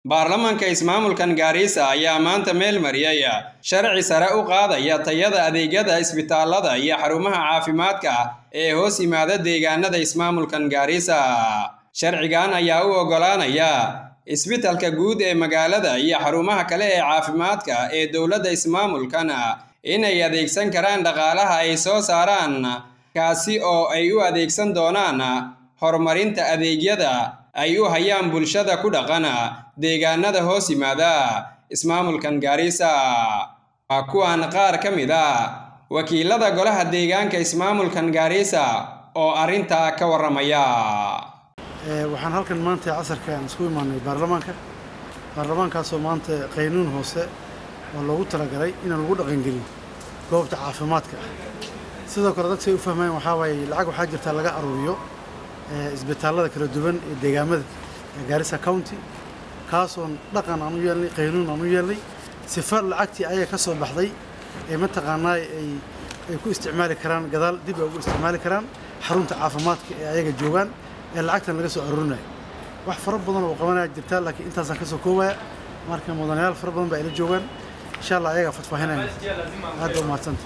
baarlamaanka ismaamulkan gaarisa ayaa maanta meel mariyay sharci sare u qaadaya tayada adeegyada isbitaalada iyo xarumaha caafimaadka ee hoos yimaada deegaanada ismaamulkan gaarisa sharcigan ayaa u oggolaanaya isbitalka guud ee magaalada iyo xarumaha kale ee caafimaadka ee dowladda ismaamulkan inay adeegsan karaan dhaqaalaha ay soo saaraan kaasi oo ay u adeegsan doonaan horumarinta adeegyada ay u hayaan bulshada ku dhaqan deegaanada hoos yimaada ismaamulkan gaarisa waa kuwan qaar ka mid a wakiilada golaha deegaanka ismaamulkan gaarisa oo arrintaa ka warramaya waxaan halkan maanta casarka aan isku imaanay baarlamaanka baarlamaankaasoo maanta qaynuun hoose oo loogu talagalay inaan lagu dhaqangelin goobta caafimaadka ah sidoo kale dadka ay u fahmayaan waxaa waaye lacag waxaa jirtaa laga aruuriyo isbitaallada kala duwan ee deegaamada gaarisa county kaasoon dhaqan aan u yeelnay qaynuun aan u yeelnay sifa lacagtii ayaga ka soo baxday ee mataqaanaa ay ay ku isticmaali karaan gadaal dib ay ugu isticmaali karaan xarunta caafimaadka ee ayaga joogaan ee lacagtan laga soo aruurinayo wax fara badan oo qabanaya jirtaa laakiin intaasaan ka soo koobaya marka mudanayaal fara badan baa ila joogaan insha allah ayagaa fadfaahinaya aad u mahadsanta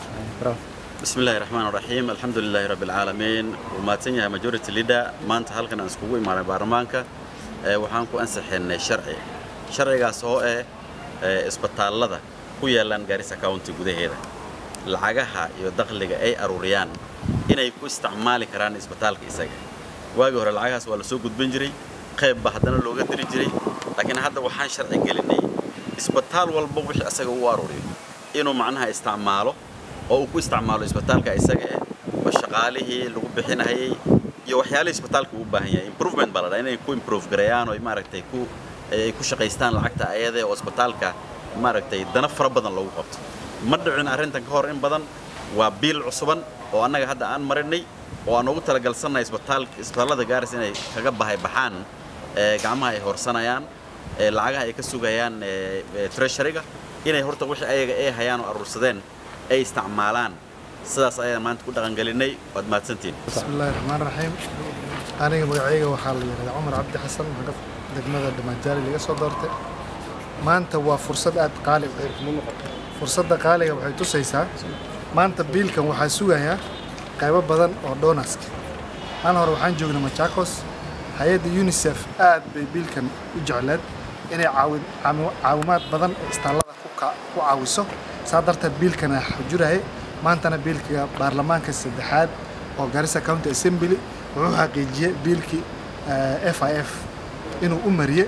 بسم الله الرحمن الرحيم الحمد لله رب العالمين وماتن yahay majority leader maanta halkan aan iskugu imaanay baarlamaanka ee waxaan ku ansixinay sharci sharcigaas oo ah isbitaalada ku yaalan Garissa County gudaheeda lacagaha iyo dakhliga ay aruuriyaan inay ku isticmaali karaan isbitaalka isaga waagi hore lacagahaas waa la soo gudbin jiray qayb ba haddana looga diri jiray laakiin hadda waxaan sharci gelinay isbitaal walba wixii isaga u aruuriyo inuu macnaha isticmaalo oo uu ku isticmaalo isbitaalka isaga eh oo shaqaalihii lagu bixinayay iyo waxyaalihii isbitaalka uu baahan yahay improvement baa la dhaha inay ku improve gareeyaan oo maaragtay ku ay ku shaqaystaan lacagta ayada oo isbitaalka maaragtay dana fara badan loogu qabto ma dhicin arrintan ka hor in badan waa biil cusuban oo annaga hadda aan marinay oo aan ugu talagalsannahay isbitaalka isbitaallada gaaris inay kaga bahay baxaan gacmaha ay horsanayaan lacagaha ay ka sugayaan treasuryga inay horta wixii ayaga ay hayaan oo aruursadeen ay isticmaalaan sidaas ayaan maanta ku dhaqangelinay waad mahadsantiin bismillahi raxmaan raxiim aniga magacayga waxaa la yidhahdaa cumar cabdi xasan maxaa degmada dhamaanjaali laga soo doortay maanta waa fursad aad qaali fursadda qaaliga waxay tusaysaa maanta biilkan waxaa sugayaa qaybo badan oo doonaska maalin hore waxaan joognay machakos hay-adda unisef aad bay biilkan u jecleed inay caawimaad badan ee istaallada ku caawiso saa darteed biilkana xujurahay maantana biilka baarlamaanka saddexaad oo Garissa County Assembly wuxuu xaqiijiyay biilkii FIF inuu u mariyay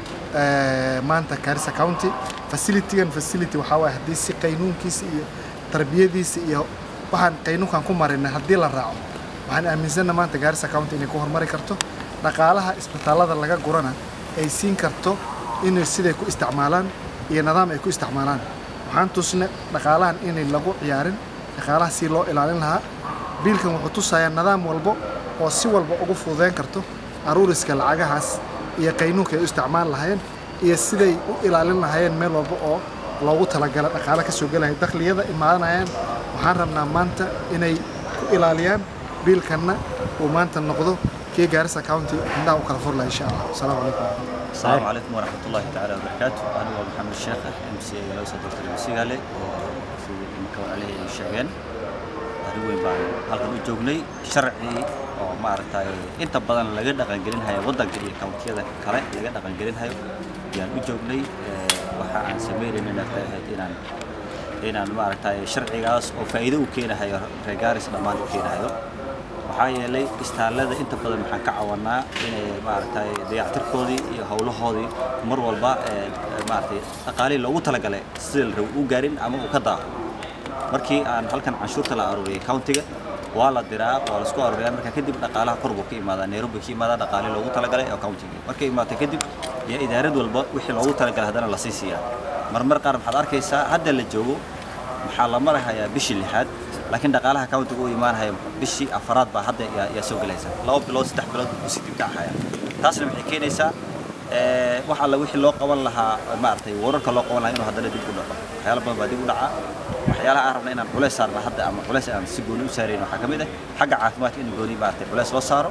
maanta Garissa County facility-gan facility waxaa waaye haddii si qaynuunkiisa iyo tarbiyadiisa iyo waxaan qaynuunkan ku marinay haddii la raaco waxaan aaminsanahay maanta Garissa County inay ku horumari karto dhaqaalaha isbitaallada laga gurana ay siin karto inay siday ku isticmaalaan iyo nidaam ay ku isticmaalaan waxaan tusnay dhaqaalahan inay lagu ciyaarin dhaqaalaha si loo ilaalin lahaa biilkan wuxuu tusayaa nidaam walbo oo si walba ugu fududeyn karto aruuriska lacagahaas iyo qaynuunka ay u isticmaali lahaayeen iyo siday u ilaalin lahaayeen meel walba oo loogu talagala dhaqaale ka soo gelaya dakhliyada imaadanayaan waxaan rabnaa maanta inay ku ilaaliyaan biilkanna uu maanta noqdo kii Garissa County indhaha u kala furlaya insha Allah asalaamu calaykum السلام عليكم ورحمة الله تعالى وبركاته أنا هو محمد الشيخ ام سي لو صدرت المسيح عليه وفي مكون عليه الشيغان هذا وين بان halkan u joognay sharci oo maaragtay inta badan laga dhaqan gelin hayo wadanka iyo kawntiyada kale laga dhaqan gelin hayo yaan u joognay waxa aan sameeynayna tahay inaan inaan maaragtay sharcigaas oo faa'iido u keenayo reer Gaaris dhammaan u keenayo waxaa yeelay istaallada inta badan waxaan ka cawanaa inay maaragtay dayactirkoodii iyo howlahoodii mar walba maaragtay dhaqaalihii loogu talagalay sida la rabo u gaarin ama uu ka daaqo markii aan halkan canshuurta la aruuriyay countiga waa la diraa waa la isku aruuriyaa marka kadib dhaqaalaha kor buu ka imaadaa nairobi ka imaadaa dhaqaalihii loogu talagalay oo countiga markay imaatay kadib iyo idaarad walba wixii loogu talagalay haddana la sii siiyaa marmar qaar waxaad arkaysaa hadda la joogo waxaa la marahayaa bishii lixaad laakiin dhaqaalaha countiga u imaanaya bishii afaraad baa hadda yaa soo gelaysa laba bilood saddex bilood buu sii dibkacahaya taasna waxay keenaysaa wax alla wixii loo qaban lahaa maaragtay wararka loo qaban lahaa inuu haddana dib u dhaco waxyaala badan baa dib u dhacaa waxyaalaha aan rabna inaan culays saarna hadda ama culays aan si gooni u saarayn waxaa ka mid ah xagga caafimaadka in gooni maaragtay culays loo saaro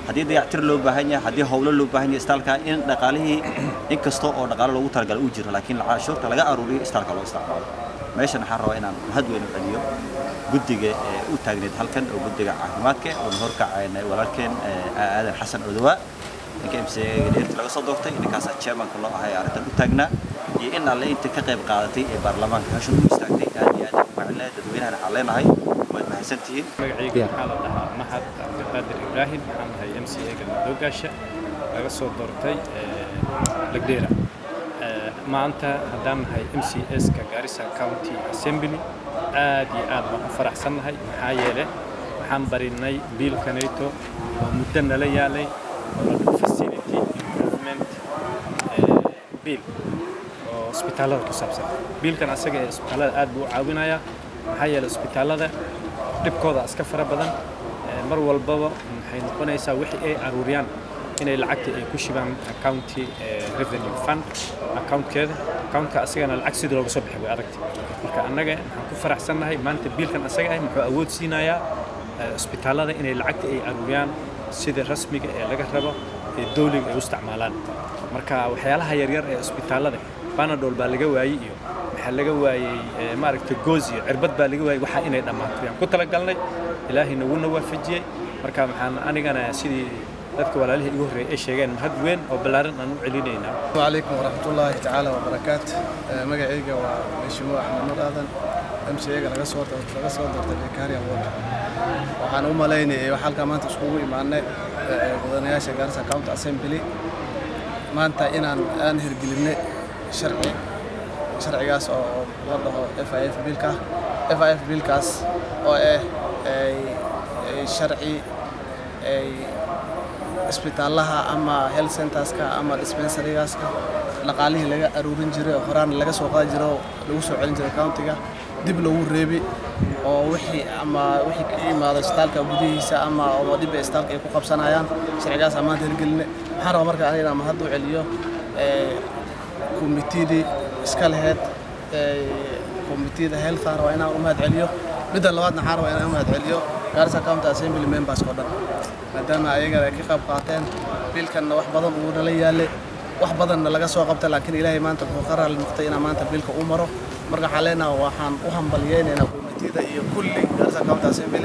haddii dayactir loo baahan yahay haddii howlo loo baahan yahay istaalka in dhaqaalihii in kasta oo dhaqaalo loogu talagalay uu jiro laakiin cashuurta laga aruuriyo istaalka loo isticmaalo meeshan waxaan rabaa inaan mahad weyn u celiyo guddiga ee u taagneed halkan oo guddiga caafimaadka oona horkacayna walaalkeen aadan xasan odowaa ninka m c dheerta laga soo doortay ninkaasaa chairmanka loo ahay arrintan u taagnaa iyo in alle inta ka qayb qaadatay ee baarlamaanka hawshan u istaagtay aad iyo aad u macnaa dadweynahan waxaan leenahay waad mahadsantihiin magacayga waxaa la dhahaa mahad cabdiqaadir ibraahim waxaan ahay m c a-ga madoogaasha laga soo doortay lagdheera maanta haddaan nahay m c s-ka garissa county assembly aad iyo aad baan u faraxsannahay maxaa yeele waxaan barinay biilkanayto oo muddo nala yaalay oo facility improvement biil oo isbitaallada ku saabsan biilkan asaga ee isbitaallada aad buu u caawinayaa maxaa yeele isbitaallada dhibkooda iska fara badan mar walbaba waxay noqonaysaa wixii ay aruuriyaan inay lacagta ay ku shibaan accounti revenue fund accountkeeda accountka asagana lacag sidii looga soo bixi way aragtay marka annaga waxaan ku faraxsannahay maanta biilkan asaga ah muxuu awood siinayaa isbitaallada inay lacagta ay aruuriyaan sida rasmiga ee laga rabo ee dowliga ay u isticmaalaan marka waxyaalaha yaryar ee isbitaallada banadol baa laga waayey iyo waxaa laga waayey maaragtay goos iyo cirbad baa laga waayey waxaa inay dhammaato yaan ku talagalnay ilaahay naguna waafajiyey marka maxaan anigana sidii dadka walaalihii igu horreeyay ay sheegeen mahad weyn oo ballaaran aan u celinaynaa calaykum waraxmatullaahi tacaala wabarakaatu magacayga waa meeshimo axmed nur aadan mcga laga soo laga soo doortay victoria ward waxaan u malaynayay wax halkaa maanta iskugu imaanay mudanayaasha garissa county assembly maanta inaan aan hirgelinay sharci sharcigaas oo la dhaho f i f biilka f i f biilkaas oo ah sharci ay isbitaalaha ama health centerska ama dispensarygaska dhaqaalihii laga aruurin jiray oo horaan laga soo qaadi jiray oo lagu soo celin jiray countiga dib loogu reebi oo wixii ama wixii ka yimaada isbitaalka gudihiisa ama oo dhib ay isbitaalka ay ku qabsanayaan sharcigaas maanta hirgeline waxaan rabaa marka aniga inaan mahad u celiyo komitidii iska laheyd komitida healthan rabaa inaan u mahad celiyo midda labaadna waxaan rabaa inaan u mahad celiyo garissa county assembly members oo dhan maadaama ayagana ay ka qayb qaateen biilkanna wax badan uu nala yaalay wax badanna laga soo qabtay laakiin ilaahay maanta wuxuu ka raali noqtay inaan maanta biilka u maro marka waxaan leenahay waxaan u hambaliyeynaynaa komitida iyo kulli garissa county assembly